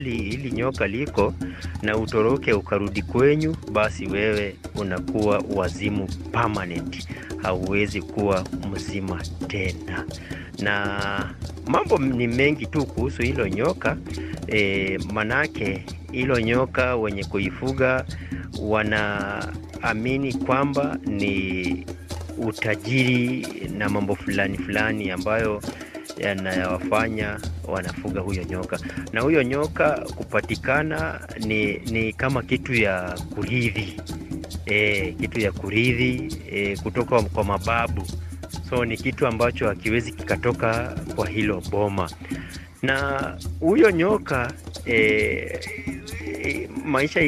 Hili nyoka liko na utoroke ukarudi kwenyu, basi wewe unakuwa wazimu permanent, hauwezi kuwa mzima tena. Na mambo ni mengi tu kuhusu hilo nyoka e, manake hilo nyoka wenye kuifuga wanaamini kwamba ni utajiri na mambo fulani fulani ambayo yanayowafanya wanafuga huyo nyoka. Na huyo nyoka kupatikana ni, ni kama kitu ya kurithi e, kitu ya kurithi e, kutoka kwa mababu. So ni kitu ambacho hakiwezi kikatoka kwa hilo boma. Na huyo nyoka e, e, maisha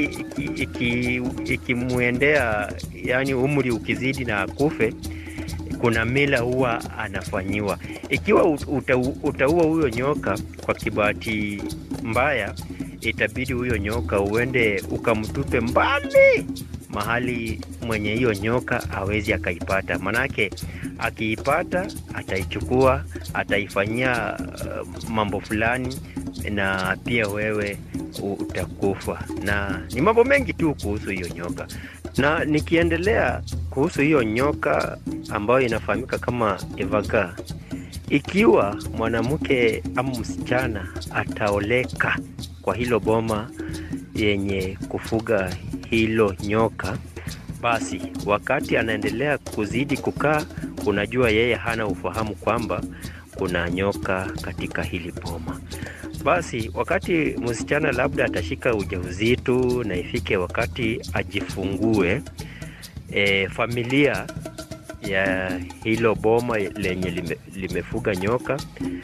ikimwendea iki, iki yani umri ukizidi na akufe kuna mila huwa anafanyiwa. Ikiwa uta, utaua huyo nyoka kwa kibahati mbaya, itabidi huyo nyoka uende ukamtupe mbali mahali mwenye hiyo nyoka hawezi akaipata, manake akiipata ataichukua, ataifanyia uh, mambo fulani, na pia wewe utakufa. Na ni mambo mengi tu kuhusu hiyo nyoka na nikiendelea kuhusu hiyo nyoka ambayo inafahamika kama evaga, ikiwa mwanamke ama msichana ataoleka kwa hilo boma yenye kufuga hilo nyoka, basi wakati anaendelea kuzidi kukaa, unajua yeye hana ufahamu kwamba kuna nyoka katika hili boma. Basi wakati msichana labda atashika ujauzito na ifike wakati ajifungue, e, familia ya hilo boma lenye lime, limefuga nyoka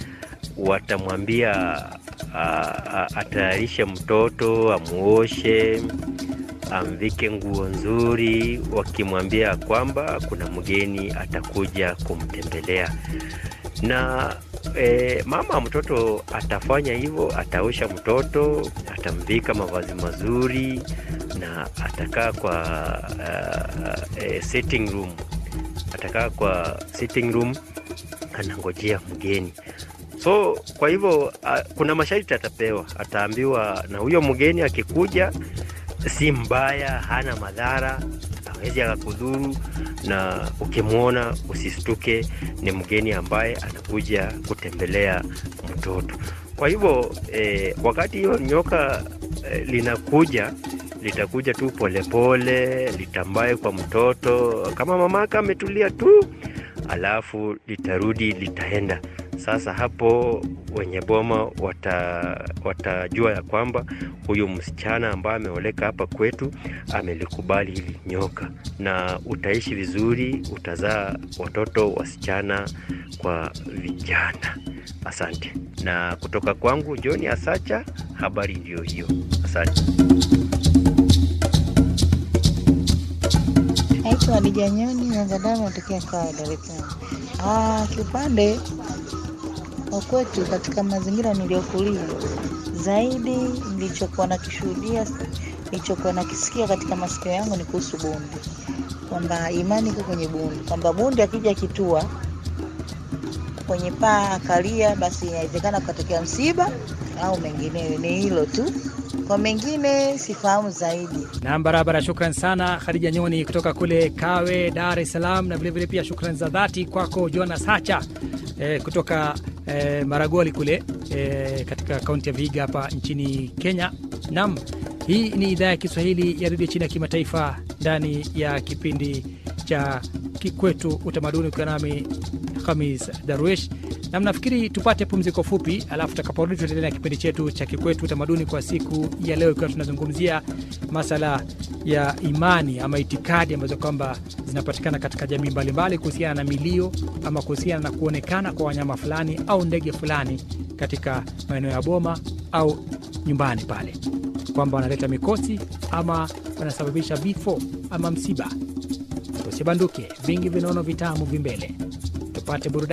watamwambia atayarishe mtoto, amuoshe, amvike nguo nzuri, wakimwambia kwamba kuna mgeni atakuja kumtembelea na E, mama mtoto atafanya hivyo, ataosha mtoto, atamvika mavazi mazuri na atakaa kwa uh, uh, sitting room, atakaa kwa sitting room anangojea mgeni. So kwa hivyo uh, kuna masharti atapewa, ataambiwa na huyo mgeni akikuja, si mbaya, hana madhara hawezi akakudhuru, na ukimwona usistuke, ni mgeni ambaye anakuja kutembelea mtoto. Kwa hivyo eh, wakati hiyo nyoka eh, linakuja litakuja tu polepole, litambaye kwa mtoto kama mamake ametulia tu, alafu litarudi litaenda. Sasa hapo wenye boma wata, watajua ya kwamba huyu msichana ambaye ameoleka hapa kwetu amelikubali hili nyoka, na utaishi vizuri, utazaa watoto wasichana kwa vijana. Asante. Na kutoka kwangu John Asacha, habari ndiyo hiyo. Asante. Naitwa Hadija Nyoni Nazadama, natokea Kawe, Dar es Salaam. Ah, kiupande wa kwetu katika mazingira niliyokulia, zaidi nilichokuwa nakishuhudia, nilichokuwa nakisikia katika masikio yangu ni kuhusu bundi, kwamba imani iko kwenye bundi, kwamba bundi akija kitua kwenye paa akalia, basi inawezekana kukatokea msiba au mengineyo. Ni hilo tu, kwa mengine sifahamu zaidi. Nam, barabara. Shukran sana Khadija Nyoni kutoka kule Kawe, Dar es Salaam, na vilevile pia shukran za dhati kwako Jonas Hacha eh, kutoka eh, Maragoli kule eh, katika kaunti ya Vihiga hapa nchini Kenya. Nam, hii ni idhaa ya Kiswahili ya redio chini ya kimataifa ndani ya kipindi cha Kikwetu Utamaduni, ukiwa nami Hamis Darwish na mnafikiri tupate pumziko fupi, alafu tutakaporudi tutaendelea na kipindi chetu cha Kikwetu Utamaduni kwa siku ya leo, ikiwa tunazungumzia masala ya imani ama itikadi ambazo kwamba zinapatikana katika jamii mbalimbali kuhusiana na milio ama kuhusiana na kuonekana kwa wanyama fulani au ndege fulani katika maeneo ya boma au nyumbani pale, kwamba wanaleta mikosi ama wanasababisha vifo ama msiba. Usibanduke, vingi vinaono vitamu vimbele, tupate burudani.